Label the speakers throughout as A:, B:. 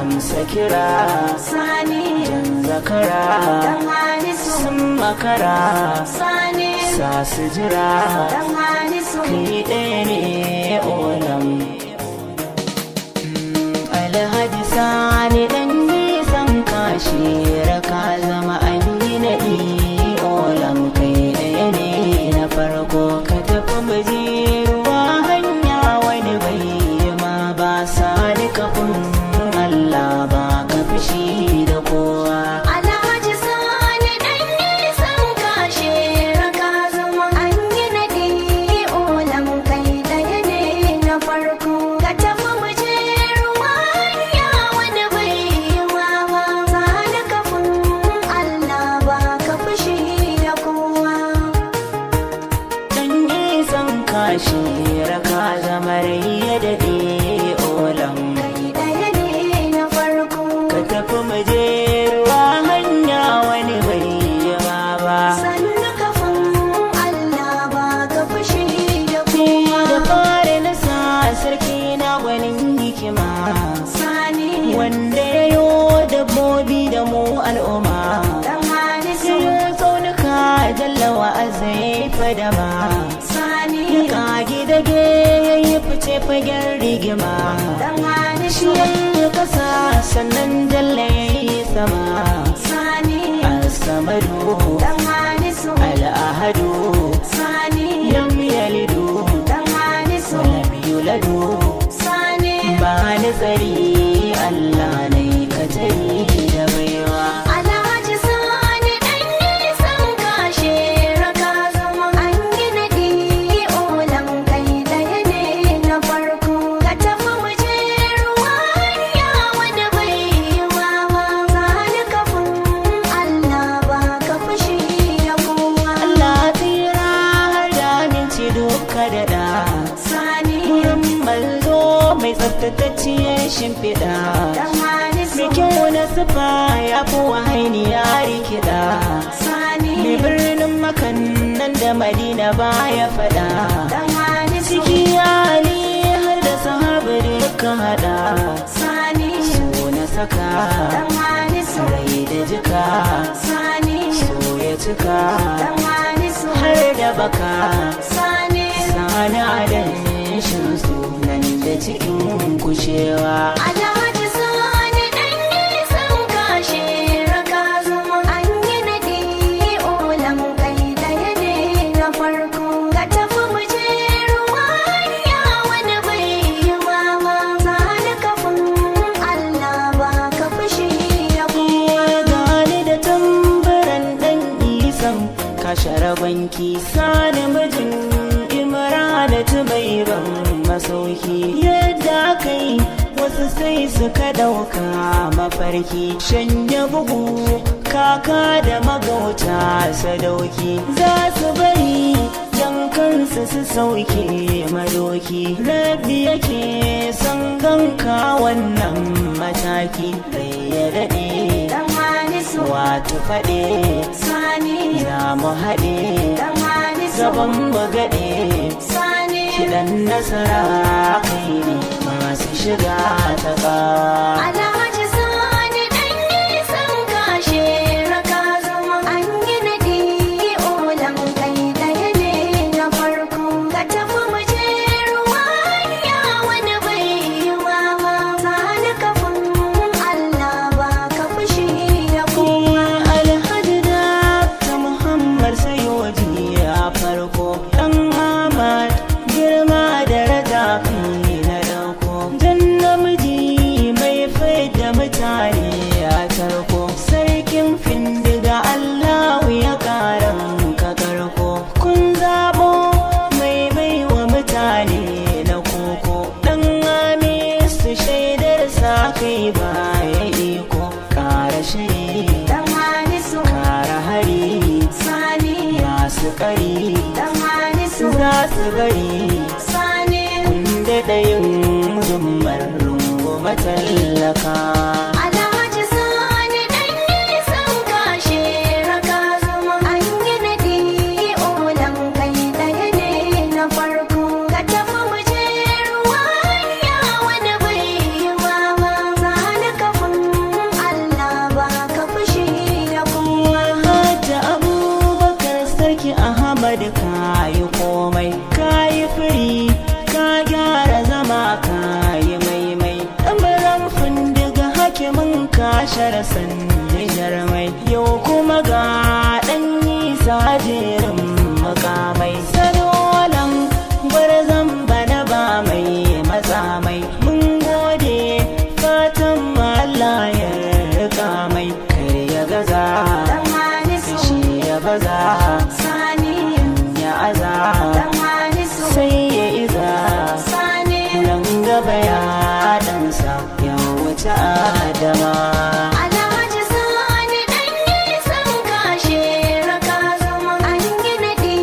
A: amsa kira
B: sani
A: jan zakara
B: dan hanisu
A: sun makara
B: sani
A: sa su jira
B: dan hanisu
A: kai ɗaya ne olam alhaji sani ɗan nisan kashi raka zama an yi naɗi olam kai ɗaya ne na farko ka tafi muje ruwa hanya wani bai ma ba sani kafin Allah ba ka fushi da kowa
B: Alhaji Sani ɗan nisan kashe raka zama an yi naɗi olam kai ɗaya ne na farko ka tafi mu je ruwa ya wani bai yi wawa sani kafin Allah ba ka fushi da kowa
A: Dan nisan kashi raka zama rai ya daɗe olam
B: kai ɗaya ne na farko
A: ka tafi muje ruwa hanya wani bai yawa ba
B: sannu kafin Allah ba ka fushi da
A: Ni
B: kowa
A: da fara na sa sarki na gwanin hikima
B: sani
A: wanda ya yo dabbobi da mu al'umma
B: dan hanisu
A: Siyo tsaunuka jallawa azai fadama
B: sani
A: Kage dage ya yi fice fagen rigima
B: dan hanisu
A: Shi ya yi kasa sannan jalla ya yi sama
B: sani
A: As-samadu
B: dan hanisu
A: al-ahadu
B: sani
A: lam yalidu
B: dan hanisu
A: wa lam yuladu
B: sani
A: ba ni tsari Allah ne ka tari da baiwa
B: Alhaji Sani ɗan nisan kashe raka zama an yi naɗi olam kai ɗaya ne na farko ka tafi mu je ruwa ya wani bai yi wawa sani kafin Allah ba ka fushi da kowa
A: Allah tira har da minci duka da da
B: sani
A: Wurin malzo mai tsaftatacciyar shimfiɗa
B: dan hanisu
A: Mai kyau na sufa ya fi wahaini ya rikida
B: sani
A: Mai birnin makan nan da madina baya faɗa
B: dan hanisu
A: Ciki Ali har da sahabi duka haɗa
B: sani
A: So na saka
B: dan hanisu
A: rai da jika
B: sani
A: So ya cika
B: dan hanisu
A: har da baka
B: sani
A: Sani adan shin sunan da cikin kushewa
B: Alhaji Sani ɗan nisan kashe raka zama an yi naɗi olam kai ɗaya ne na farko ka tafi mu je ruwa ya wani bai yi wawa sani kafin Allah ba ka fushi da kowa
A: gani da tambaran dan isan kashe banki sani mijin imranatu bai ban masauki yadda kai wasu sai suka dauka mafarki shanya bugu kaka da magauta sadauki za su bari yankansu su sauke madoki rabi yake son ganka wannan mataki bai ya daɗe
B: dan hanisu
A: wato faɗe
B: sani
A: za mu haɗe
B: dan hanisu
A: gaban mu gaɗe
B: sani
A: kiɗan nasara kai ne masu shiga ta ƙa
B: Alhaji Sani ɗan nisan kashe raka zama an yi naɗi olam kai ɗaya ne na farko ka tafi mu je ruwa ya wani bai yi wawa sani kafin Allah ba ka fushi da kowa
A: alhaji da ta muhammad sayoji a farko dan ahmad girma da raja kai na dauko dan namiji mai faida mutane a tarko sarkin findiga allahu ya karan ka karko kun zabo mai baiwa mutane na koko dan su shaidar sa kai baya iko kara shiri
B: dan hanisu
A: kara hari
B: sani
A: masu kari
B: dan hanisu
A: za su bari
B: sani
A: da ɗayin zummar rungu matallaka
B: Alhaji Sani ɗan nisan kashe raka zama an yi naɗi olam kai ɗaya ne na farko ka tafi mu je ruwa ya wani bai yi wawa sani kafin
A: ashar sanni jarmai yau kuma ga ɗan nisa jerin makamai salolan gwarzon bana ba mai matsa mai mun gode fatan Allah ya rika mai kar ya gaza
B: Dan Hamisu
A: shi ya baza
B: Sani
A: ya aza
B: Dan Hamisu
A: sai ya iza
B: Sani
A: nan gaba ya ɗansa ya wuce adama
B: Alhaji Sani ɗan nisan kashe raka zama an yi naɗi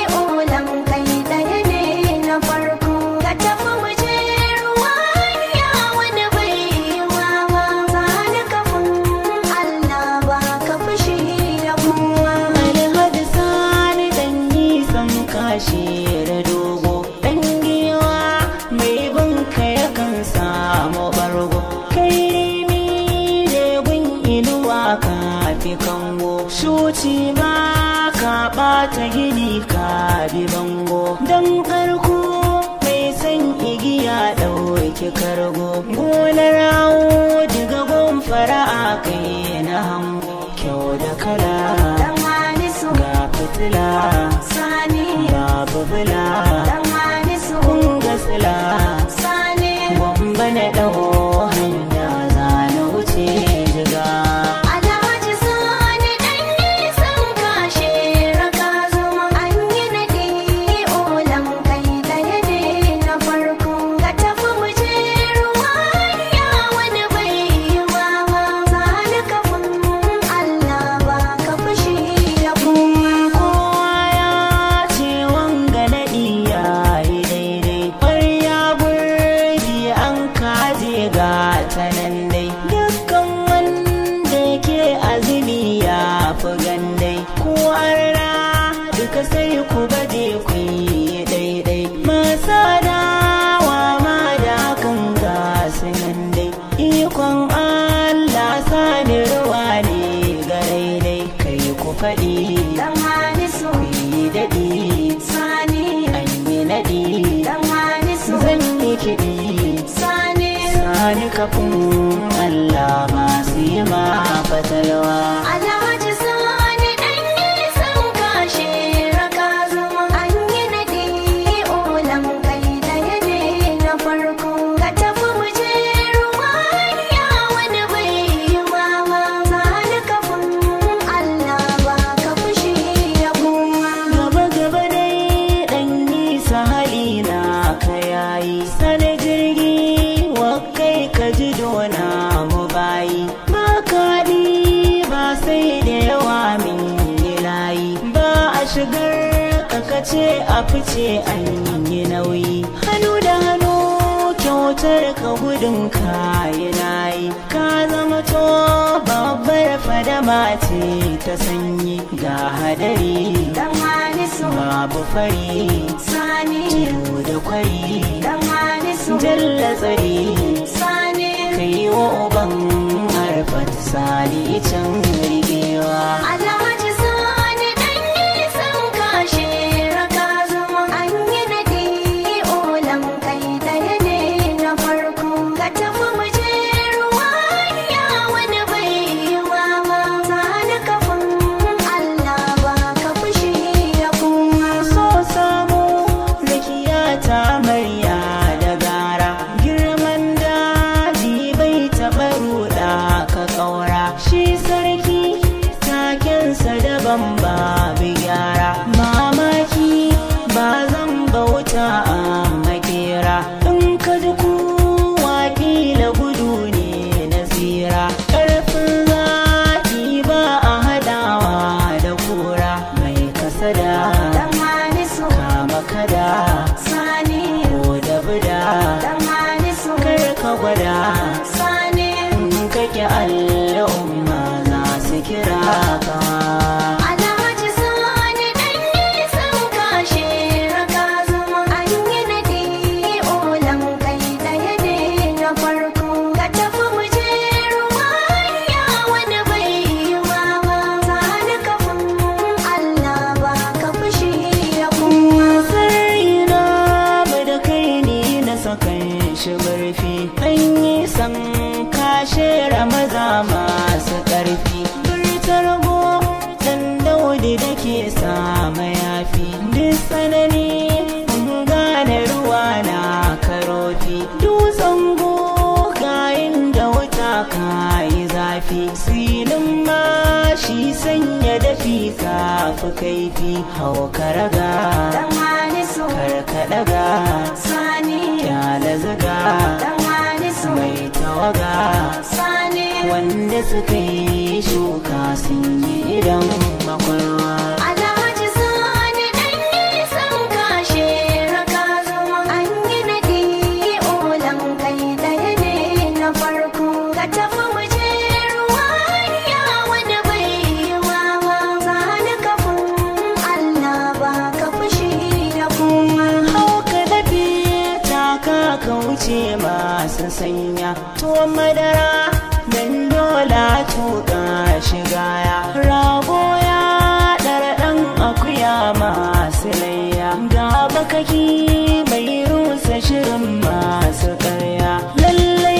B: olam kai ɗaya ne na farko ka tafi mu je ruwa ya wani bai yi wawa sani kafin Allah ba ka fushi da kowa
A: alhaji sani dan nisan kashi da dogo dan giwa mai binka yakan samu bargo kai rimi da gun inuwa ka fi kango shuci ma ka ɓata gini ka bi bango dan karko mai san igiya ɗauki kargo gonar rawo diga gon fara'a kai na hango kyau da kala
B: Dan Hamisu
A: ga fitila
B: Sani
A: babu bula
B: Dan Hamisu
A: kun ga sila
B: Sani
A: gwamba na ɗau hanya za na wuce jiga
B: Alhaji Sani ɗan nisan kashe raka zama an yi naɗi olam kai ɗaya ne na farko ka tafi mu je ruwa ya wani bai yi wawa sani kafin Allah ba ka fushi da kowa
A: kowa ya ce wanga naɗi ya yi daidai ƙwarya burdi an kaje ga ta nan dai dukkan wanda ke azumi ya fi gandai ko arna duka sai ku baje ku yi daidai masa dawa ma da kan gasu nan dai ikon Allah sani ruwa ne ga daidai kai ku faɗi
B: Dan Hamisu
A: ku yi daɗi
B: Sani
A: an yi naɗi
B: Dan Hamisu
A: zan yi kiɗi
B: Sani
A: sani kafin Allah masu yi ma fatalwa
B: Alhaji Sani ɗan nisan kashe raka zama an yi naɗi olam kai ɗaya ne na farko ka tafi mu je ruwa ya wani bai yi wawa sani kafin Allah ba ka fushi da kowa
A: gaba gaba dai ɗan nisa hali na ka yayi sani jirgi wa kai ka ji dona mu bayi ba kaɗi ba sai da yawa min yi layi ba a shigar kakace a fice an yi nauyi hannu da hannu kyautar ka gudun kayi nayi ka zama to babbar fadama ce ta sanyi ga hadari
B: Dan Hamisu
A: babu fari
B: Sani
A: tudu da kwari
B: Dan Hamisu
A: jalla tsari
B: Sani
A: kai wa uban harfat sali can rigewa
B: Alhaji Sani ɗan nisan kashe raka zama an yi naɗi olam kai ɗaya ne na farko ka tafi mu je ruwa ya wani bai yi wawa sani kafin Allah ba ka fushi da kowa
A: so samu rakiya ta marya da gara girman daji bai taɓa ruɗa ka ƙaura shi sarki takensa daban babu gyara mamaki ba zan bauta a makera in ka ji kowa kila gudu ne na tsira ƙarfin zaki ba a haɗawa da kura mai kasada
B: Dan Hamisu
A: kama kada
B: Sani
A: ko da buda
B: Dan Hamisu
A: kar ka gwada
B: Sani
A: in kake al'umma za su kira ka
B: Alhaji Sani ɗan nisan kashe raka zama an yi naɗi olam kai ɗaya ne na farko ka tafi mu je ruwa ya wani bai yi wawa sani kafin Allah ba ka fushi da kowa
A: sarari na ba da kai ni na sakan shi barfi an yi san kashe ramaza ma zafi silin ma shi sanya dafi kafi kaifi hau karaga
B: dan halisu
A: karkadaga
B: sani
A: kyala zaga
B: dan halisu
A: mai tawaga
B: sani
A: wanda suka yi shuka sun yi idan makwarwa
B: Alhaji Sani ɗan nisan kashe raka zama an yi naɗi olan kai ɗaya ne na farko ka tafi mu je ruwa ya wani bai yi wawa sani kafin Allah ba ka fushi da kuma
A: hauka dafi taka ka wuce masu sanya tuwon madara dan dola tuka shiga ya rago ya ɗara ɗan akuya masu layya ga bakaki mai rusa shirin masu karya lallai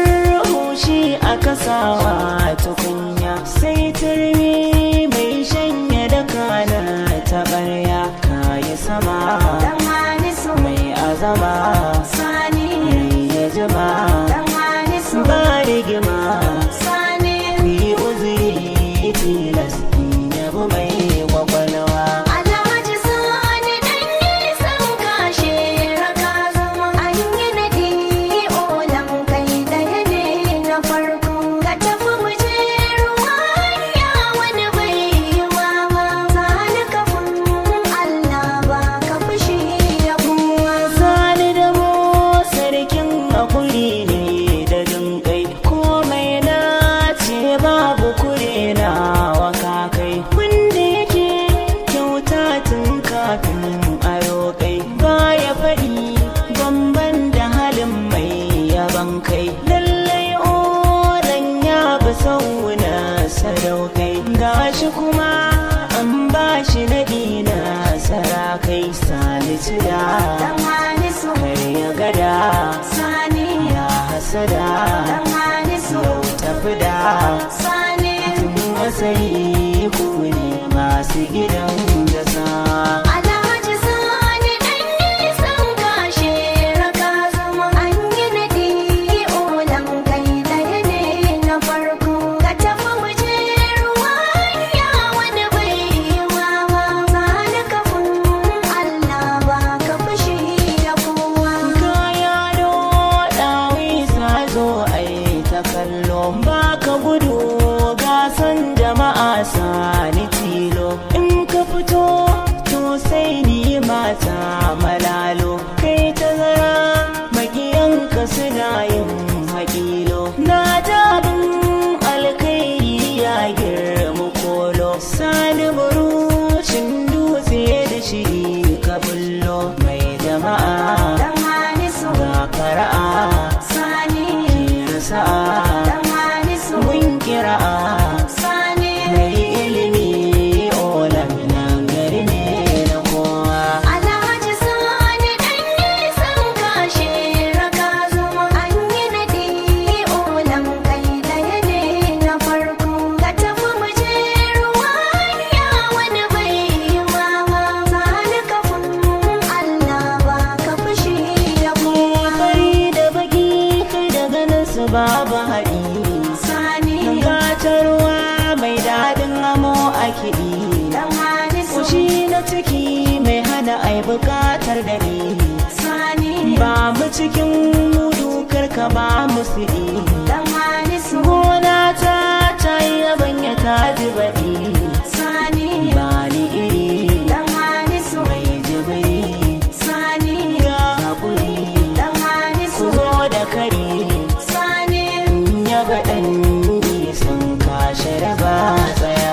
A: murhushi a kasawa tukunya sai turmi mai shanya da kana taɓarya kayi sama
B: dan halisu
A: mai azama
B: sani
A: mai ya jima
B: dan halisu
A: ba rigima
B: sani
A: yi uzuri tilas in yabi mai kwakwalwa
B: Alhaji Sani ɗan nisan kashe raka zama an yi naɗi olan kai ɗaya ne na farko ka tafi mu je ruwa ya wani bai yi wawa sani kafin Allah ba ka fushi da kowa
A: sani da mu sarkin hakuri ne da jinkai komai na ce babu kure na wakakai wanda yake kyauta tun kafin a roƙai baya faɗi bamban da halin mai yaban kai lallai oran ya bi sauna sadaukai gashi kuma an ba shi naɗi na sarakai salisu da
B: dan halisu
A: kar ya gada
B: sani
A: ya hasada
B: dan halisu
A: yau tafi da
B: sani
A: wasai ku ne masu gidan gasa
B: Alhaji Sani ɗan nisan kashe raka zama an yi naɗi olan kai ɗaya ne na farko ka tafi mu je ruwa ya wani bai yi wawa sani kafin Allah ba ka fushi da kowa
A: kaya ɗawi sa zo ai ta kallo ba ka gudu gasan jama'a sani tilo in ka fito to sai ni mata malalo kai tazara makiyanka suna yin hakilo na tabin alkairi ya girma kolo sani burucin dutse da shi ka bullo mai jama'a
B: dan halisu
A: ga fara'a
B: sani
A: kira sa'a
B: dan halisu
A: mun kira'a
B: sani
A: mai ilimi olam nan gari ne na kowa
B: Alhaji Sani ɗan nisan kashe raka zama an yi naɗi olan kai ɗaya ne na farko ka tafi mu je ruwa ya wani bai yi wawa sani kafin Allah ba ka fushi da kowa
A: fari da baki kai da ganin su babu haɗi
B: sani
A: gatarwa mai daɗin amo a kiɗi
B: dan halisu
A: kushi na ciki mai hana ai buƙatar dare
B: sani
A: ba mu cikin mudu karka ba mu siɗi
B: dan halisu
A: gona ta ta yi yabanya ta ji baɗi
B: sani
A: ba ni iri
B: dan halisu
A: mai jibiri
B: sani
A: ga haƙuri
B: dan halisu
A: ku zo da kare
B: sani
A: ya ga ɗan sun kashe raba tsaya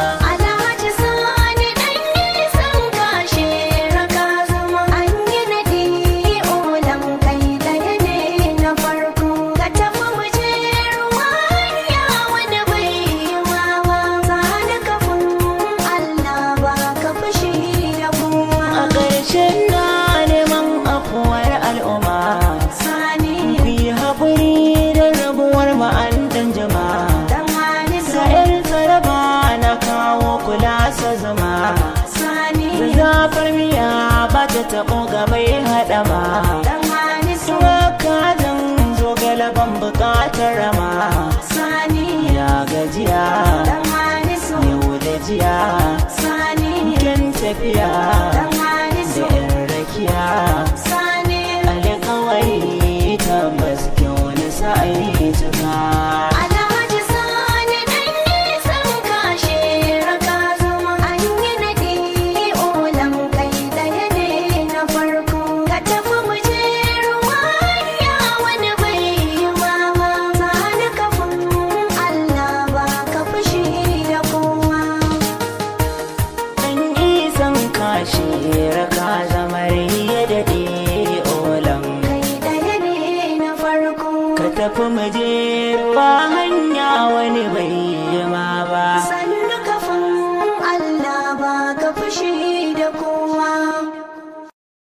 B: Alhaji Sani ɗan nisan kashe raka zama an yi naɗi olan kai ɗaya ne na farko ka tafi mu je ruwa ya wani bai yi wawa sani kafin Allah ba ka fushi da kowa
A: a ƙarshen na neman afuwar al'umma
B: sani
A: ku yi haƙuri da rabuwar ma'andan jama'a
B: dan halisu
A: ga 'yar tsaraba na kawo kula sa zama
B: sani
A: zafar miya ba ta taɓo gabai haɗama
B: dan halisu
A: Wakazan zo galaban buƙatar rama
B: sani
A: ya gajiya
B: dan harisu
A: yau da jiya
B: sani
A: kyan tafiya
B: dan harisu
A: da yan rakiya
B: sani
A: alƙawari tabbas kyau wani sa'ai cika
B: Alhaji Sani dan nisan kashe raka zama an yi naɗi olam kai ɗaya ne na farko ka tafi mu je ruwa ya wani bai yi ba sani kafin Allah ba ka fushi da kowa
A: dan isan kashi raka zamar ya daɗe olam
B: kai ɗaya ne na farko
A: ka tafi mu je ruwa hanya wani bai yi ma